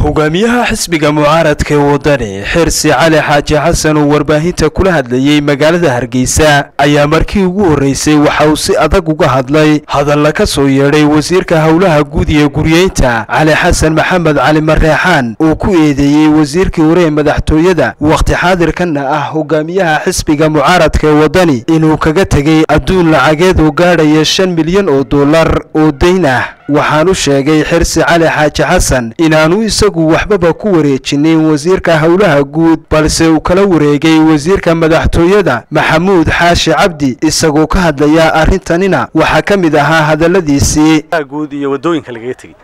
hogaamiyaha xisbiga mucaaradka ee wadani xirsi cali xaaji xasan oo warbaahinta kula hadlayey magaalada hargeysa ayaa markii ugu horreysay waxa uu si adag uga hadlay hadalla ka soo yeedhay wasiirka howlaha guud iyo guryeynta cali xasan maxamed cali mareexaan uu ku eedeeyey wasiirkii hore ee madaxtooyada wakhti xaadirkanna ah hogaamiyaha xisbiga mucaaradka ee wadani inuu kaga tegey adduun lacageed oo gaadhaya shan milyan oo dollar oo dayn ah waxaanu sheegay xirsi cali xaaji xasan inaanu isagu waxbaba ku wareejinin wasiirka howlaha guud balse uu kala wareegay wasiirka madaxtooyada maxamuud xaashi cabdi isagoo ka hadlaya arrintanina waxaa ka mid ahaa hadalladiisii guud iyo wadooyinka lagaga tegey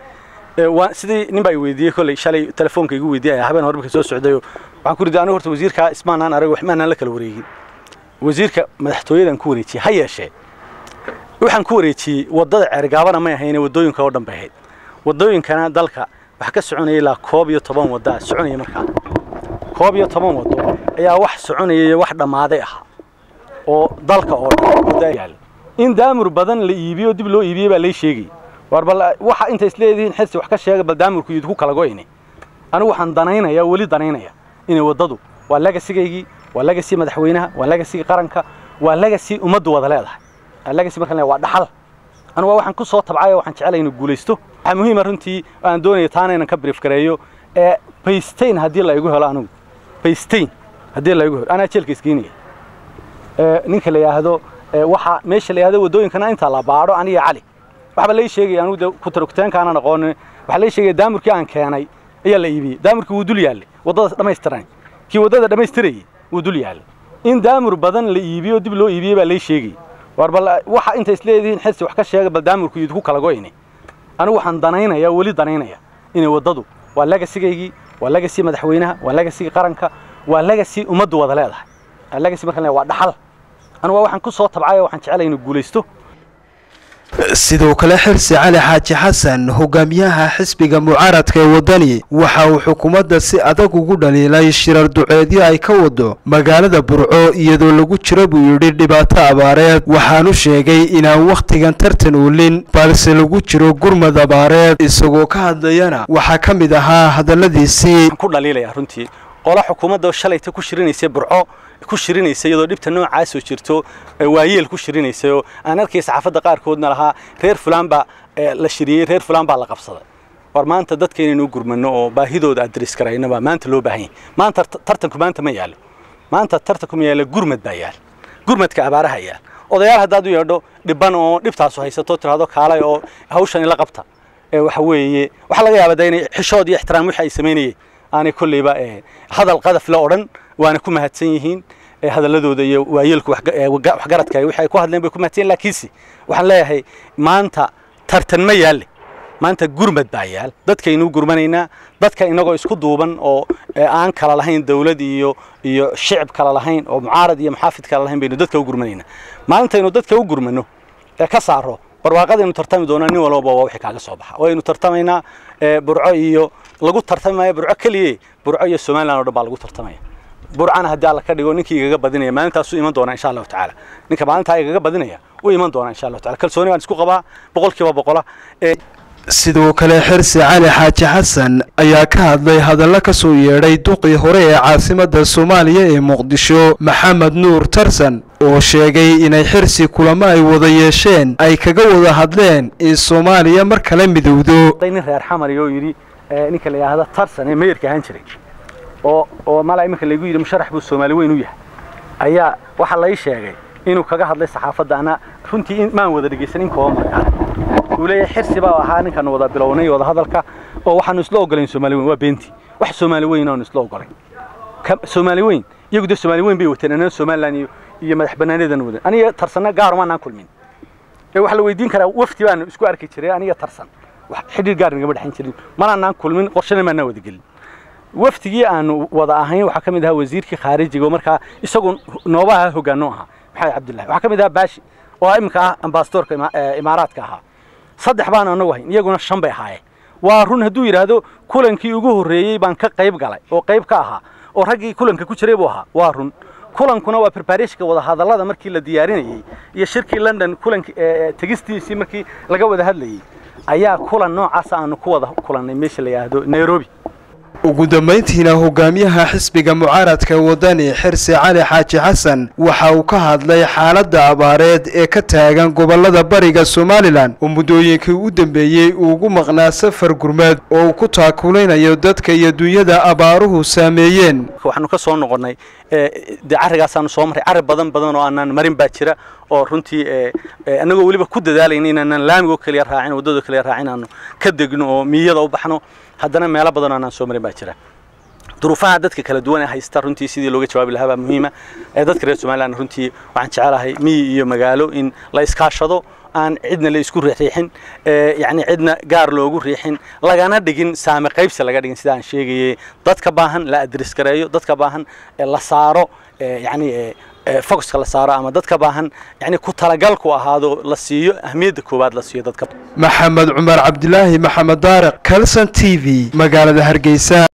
sidii nin baa i weydiiyey kolley shalay telefoonka igu weydiiyay habeen hore marka soo socdayo waxaan ku riday anigu horta wasiirka ismaanaan arag waxmaanaan la kala wareegin wasiirka madaxtooyadan ku wareejiyey ha yeeshee waxaan ku wareejiyey waddada ceergaabana may ahayne waddooyinka oo dhan bay ahayd waddooyinkana dalka waxaa ka soconaya ilaa koob iyo toban waddaa soconaya markaa koob iyo toban waddo ayaa wax soconaya iyo wax dhammaaday ah oo dalka oo dhan in daamur badan la iibiyo dib loo iibiyey baa lay sheegay war bal waxa inta isleedihiin xirsi wax ka sheega bal daamurku idinku kala go'ine anigu waxaan danaynaya weli danaynaya inay waddadu waa lagasigaygii waa lagasii madaxweynaha waa lagasii qaranka waa lagasii ummaddu wada leedahay lagasi markaan waa dhaxal anugu waxaan ku soo tabcay waxaan jeclay inuu guulaysto waxaa muhiima runtii aan doonaya taana inaan ka brief gareeyo ee baystein haddii la igu helo anigu baystein haddii la igu helo anaa jeelka isgeynaya ninka la yidhaahdo waxa meesha la yidhahdo waddooyinkana inta la baadho aniga cali waxba lay sheegaya anigu de kutarogteenkaanaan aqoonin waxaa lay sheegaya daamurkii aan keenay ayaa la iibiyey daamurkii wuu dul yaallay waddada dhammaystiran kii waddada dhammaystirayay wuu dul yaallay in daamur badan la iibiyo dib loo iibiyey baa lay sheegay war bal waxa inta isleedihiin xirsi wax ka sheega bal daamurku idinku kala go'ine anigu waxaan danaynaya weli danaynaya inay waddadu waa lagasigaygii waa lagasii madaxweynaha waa lagasii qaranka waa lagasii ummaddu wada leedahay lagasi markaan waa dhaxal anugu waxaan ku soo tabcay waxaan jeclay inuu guulaysto sidoo kale xirsi cali xaaji xasan hogaamiyaha xisbiga mucaaradka ee wadani waxa uu xukuumadda si adag ugu dhaliilay shirar duceedyo ay ka wado magaalada burco iyadoo lagu jiro buu yidhi dhibaato abaareed waxaanu sheegay inaan wakhtigan tartan uulin balse lagu jiro gurmad abaareed isagoo ka hadlayana waxaa ka mid ahaa hadalladiisii ku dhaliilaya runtii qola xukuumadda shalayta ku shirinaysa burco ku shirinaysa iyadoo dhibta noocaasoo jirto waayeel ku shirinaysa oo aan arkay saxaafadda qaarkoodna lahaa reer fulaan baa la shiriyey reer fulaan baa la qabsaday war maanta dadka inaynu gurmano oo baahidooda adres karayna baa maanta loo baahan yahay maanta tartanku maanta ma yaalo maanta tartanku ma yaalo gurmad baa yaal gurmadka abaaraha yaal odayaal haddaad u yeedho dhiban oo dhibtaasu haysato tiraahdo kaalay oo hawshan ila qabta waxa weeye waxaa laga yaabaa inay xishood iyo ixtiraam wixii ay samaynayeen aanay kolleyba hadal qadaf la odhan waana ku mahadsan yihiin hadalladooda iyo waayeelku waxgaradka wixii ay ku hadleen bay ku mahadsan yihin laakiinse waxaan leeyahay maanta tartan ma yaalle maanta gurmad baa yaal dadkaynuu gurmanaynaa dadka inagoo isku duuban oo aan kala lahayn dawlad iyo iyo shicib kala lahayn oo mucaarad iyo muxaafid kala lahayn baynu dadka u gurmanaynaa maalintaynu dadka u gurmano ee ka saaro barwaaqadaynu tartami doonaa nin walbaba waa wixii kaaga soo baxa waynu tartamaynaa burco iyo lagu tartami maayo burco keliye burco iyo somaliland o dhan baa lagu tartamaya burcana haddii alla ka dhigo ninkii igaga badinaya maalintaasuu iman doonaa insha allahu tacaala ninka maalintaa igaga badinaya uu iman doonaa insha allahu tacala kalsooni baan isku qabaa boqol kiiba boqola sidoo kale xirsi cali xaaji xasan ayaa ka hadlay hadallo ka soo yeedhay duqii hore ee caasimadda soomaaliya ee muqdisho maxamed nuur tarsan oo sheegay inay xirsi kulamo ay wada yeesheen ay kaga wada hadleen in soomaaliya mar kale midowdo nin reer xamari oo yidhi ninka la yidhaahdo tarsan ee meeyarka ahaan jiray oo oo mala iminka laygu yidhi musharax buu soomaali weyn u yahay ayaa waxaa lay sheegay inuu kaga hadlay saxaafadda ana runtii maan wada dhegaysan in kooba markaa uu leeyahay xirsi baa ahaa ninkaanu wada bilownay wada hadalka oo waxaanu isla ogolayn soomaali weyn waa beenti wax soomaali weyn aanu isla ogolayn soomaali weyn iyagu dee soomaali weyn bay wateen anana somaliland iyo iyo madax banaaneedan wadan aniga tarsanna gaar maanaan kulmin ee waxaa la weydiin karaa wafti baanu isku arki jiray aniga tarsan wax xidhiir gaar nagama dhexin jirin manaanaan kulmin qorshana maanaan wada gelin waftigii aanu wada ahayn waxaa ka mid ahaa wasiirkii khaarijiga oo markaa isagu noobaha hoggaano ahaa maxamed cabdullahi waxaa ka mid ahaa baashi oo iminka ah ambasadorka imaaraadka ahaa saddex baan anagu hayn iyaguna shan bay ahaayeen waa run hadduu yidhaahdo kulankii ugu horreeyey baan ka qayb galay oo qayb ka ahaa oo raggii kulanka ku jiray buu ahaa waa run kulankuna waa preparashka wada hadallada markii la diyaarinayey iyo shirkii london kulanki tegistiisii markii laga wada hadlayey ayaa kulan noocaasa aanu ku wada kulannay meesha la yidhaahdo nairobi ugu dambayntiina hogaamiyaha xisbiga mucaaradka wadani xirsi cali xaaji xasan waxa uu ka hadlay xaaladda abaareed ee ka taagan gobolada bariga somalilan oo muddooyinkii u dambeeyey uu ugu maqnaa safar gurmeed oo uu ku taakulaynayo dadka iyo dunyada abaaruhu saameeyeen waxaanu ka soo noqonnay dee carrigaasaanu soo marray carri badan badan oo aanaan marin baa jira oo runtii annagoo weliba ku dadaalayna inaanaan laamigoo keliya raacin waddadoo keliya raacin aanu ka degno oo miyada u baxno haddana meelo badan oo aanaan soo marin baa jira duruufaha dadka kala duwan ee haysta runtii sidii looga jawaabi lahaa baa muhiima ee dadka reer somaliland runtii waxaan jecelahay miyi iyo magaalo in la iskaashado aan cidna la isku riixriixin yacni cidna gaar loogu riixin lagana dhigin saame qaybsi laga dhigin sida aan sheegayay dadka baahan la adres gareeyo dadka baahan la saaro yacni focuska la saaro ama dadka baahan yani ku talagalku ahaado la siiyo ahmiyadda koowaad la siiyo dadka maxamed cumar cabdilaahi maxamed daariq kalson t v magaalada hargeysa